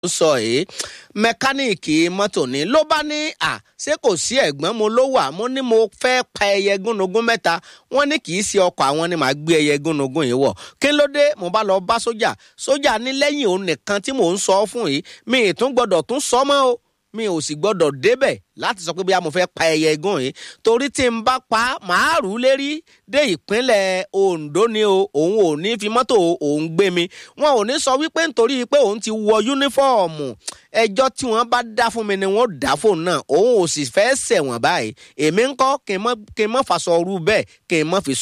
sọ yìí mẹkáníìkì mọ́tò ni ló bá ní à ṣé kò sí ẹ̀gbọ́n mo ló wà mo ní mo fẹ́ pa ẹyẹ gúnugún mẹ́ta wọ́n ní kì í ṣe ọkọ̀ àwọn ni màá gbé ẹyẹ gúnugún yìí wọ̀ kí ló dé mo bá lọ bá sójà sójà ní lẹ́yìn òun nìkan tí mò ń sọ fún yìí mi ì tún gbọ́dọ̀ tún sọ mọ́ o mi ò sì gbọ́dọ̀ débẹ̀ láti sọ pé bí a mo fẹ́ pa ẹyẹ igún yìí torí tí n bá pa màá rú lérí dé ìpínlẹ̀ Ondo ni o òun ò ní fi mọ́tò òun gbé mi wọn ò ní sọ wípé nítorí pé òun ti wọ yúnífọ́ọ̀mù ẹjọ́ tí wọ́n bá dá fún mi ni wọ́n dá fóun náà òun ò sì fẹ́ ṣẹ̀wọ̀n báyìí èmi ń kọ́ kí n mọ́ faṣọ rú bẹ́ẹ̀ kí n mọ́ fi